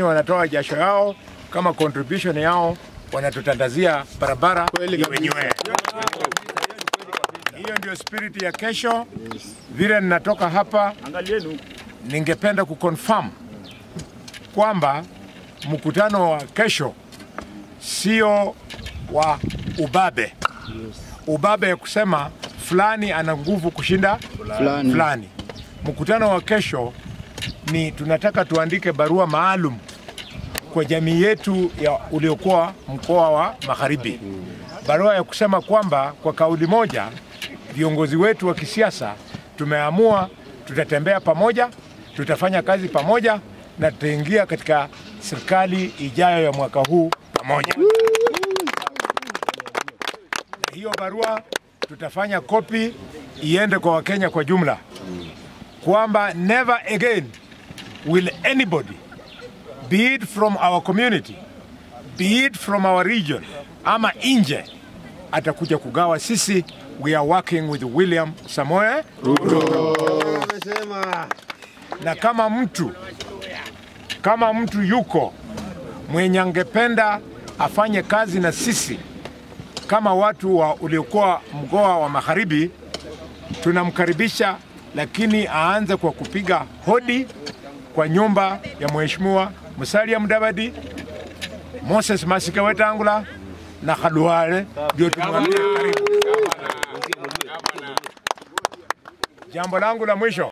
wanatoa jasho yao kama contribution yao, wanatutandazia barabara iwe nywee. Hiyo ndio spirit ya kesho. Vile ninatoka hapa, ningependa kuconfirm kwamba mkutano wa kesho sio wa ubabe, ubabe ya kusema fulani ana nguvu kushinda Fulani. fulani. Mkutano wa kesho ni tunataka tuandike barua maalum kwa jamii yetu ya uliokuwa mkoa wa Magharibi, barua ya kusema kwamba kwa kauli moja viongozi wetu wa kisiasa tumeamua tutatembea pamoja, tutafanya kazi pamoja na tutaingia katika serikali ijayo ya mwaka huu pamoja. Na hiyo barua tutafanya kopi iende kwa Wakenya kwa jumla kwamba never again will anybody be it from our community be it from our region ama nje atakuja kugawa sisi. We are working with William Samoe na kama mtu kama mtu yuko mwenye angependa afanye kazi na sisi kama watu wa uliokuwa mkoa wa Magharibi, tunamkaribisha, lakini aanze kwa kupiga hodi kwa nyumba ya Mheshimiwa Musalia Mudavadi, Moses Masika Wetangula na Khalwale, ndio tumwambie karibu. Jambo langu la mwisho